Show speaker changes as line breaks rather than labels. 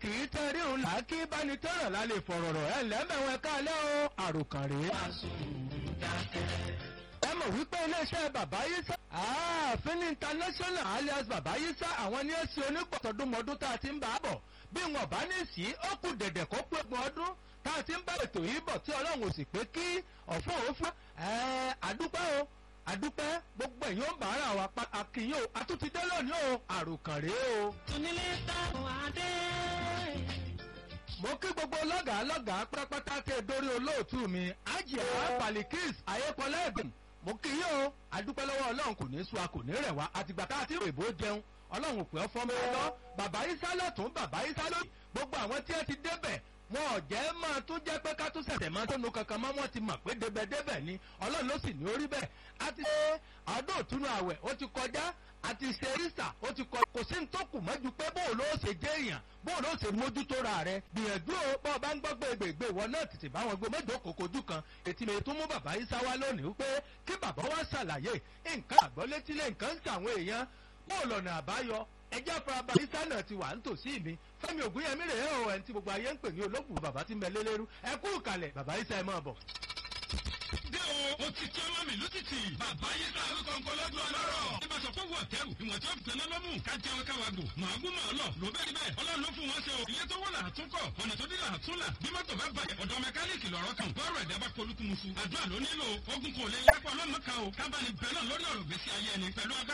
kì í tẹ́ rí òun là kí báni tẹ́rọ̀ lálẹ́ fọ̀rọ̀rọ̀ ẹ̀ lẹ́mẹ̀wọ̀n kálẹ̀ o àròkàn rèé. ẹ mọ̀ wípé iléeṣẹ́ bàbá yísà ààfin international alias bàbá yísà àwọn ní ẹ̀sìn onígbọ̀tọ̀dúnmọ́dún tá a ti ń bá a bọ̀ bí wọn bá ní sí ó kù dẹ̀dẹ̀ kó pé ọgbọ̀n ọdún tá a ti ń bá ètò yìí bọ̀ tí ọlọ́run ò sì pé kí ọ̀fọ̀ òfin àdúpẹ́ o àdúpẹ́ gbogbo èyí ó ń bàárà wa pa àkìyàn o àtúntìdé lónìí o àròkàn rèé o.
onílé táwọn adé.
mo kí gbogbo lọ́gàá lọ́gàá pátápátá tẹ dórí olóòtú mi ajia palikis ayépọlá ẹ̀dùn mo kí yín o àdúpẹ́ lọ́wọ́ ọlọ́run kò ní sú a kò ní rẹ̀ wá àtìgbà tá a ti rèébó jẹun ọlọ́run ò pẹ́ ọ́ fọ́n mi lọ bàbá isa lọ́tún bàbá isa lóyún gbogbo àwọn tí ẹ ti débẹ̀ wọn ò jẹ́ máa tún jẹ́ pé ká tún ṣẹ̀ṣẹ̀ máa tónu kankan mọ́ wọn ti mọ̀ pé débẹ̀débẹ̀ ni ọlọ́run ló sì ní orí bẹ́ẹ̀ a ti ṣe ọdún òtúnú àwẹ̀ ó ti kọjá a ti ṣe rísà ó ti kọ kò sí ní tó kù mọ́jú pé bóun ló ṣe jẹ́ èèyàn bóun ló ṣe mójútó ra rẹ gbìyànjú o bọ́ ọ bá ń gbọ́ gbègbè ìwọ náà tètè bá wọn gbé mẹ́jọ kòkòjú kan ètí mi tún mú bàbá yìí sáwá lónìí pé kí bàbá wa ṣàlàyé nǹkan àgbọ́létílé nǹkan ń ṣàwọn èèyàn bóun lọ́nà àbáyọ ẹjẹ́ afárabà isa náà ti wà nítòsí mi fẹ́mi ògúnyẹmí rèé o ẹni tí gbogbo ayé ń pè ní olóògùn bàbá tí ń bẹ lélẹ́rú ẹ kú ìkàlẹ̀ bàbá isa ẹ máa bọ̀.
dé o o ti tí ọmọ mi lótìtì bàbá yìí tá a ló kọ́ńkọ́ lọ́dún ọlọ́rọ̀. ẹ bá sọ fún wọ̀tẹ́rù ìwọ̀n tí ó fi tẹ́lẹ̀ lọ́mú ká jẹun káwa gò màá gún màá lọ ló bẹ́ẹ̀ bẹ́ẹ̀ ọlọ́run ló fún wọn ṣe o. ilé tó wọ́n là á tún kọ̀ ọ̀nà tó dé là á tún là bí mọ́tò bá bàjẹ́ ọ̀dọ̀ mẹkáníìkì lọ́rọ̀ kan bọ́ọ̀rọ̀ ẹ̀dá bá polúkúmuṣu àdúrà ló nílò ogun kò lè yápọ̀ ọlọ́mọ kan o kábàánì bẹ́ẹ̀ náà lórí ọ̀rọ̀ gbèsè ayé ẹni pẹ̀lú agbára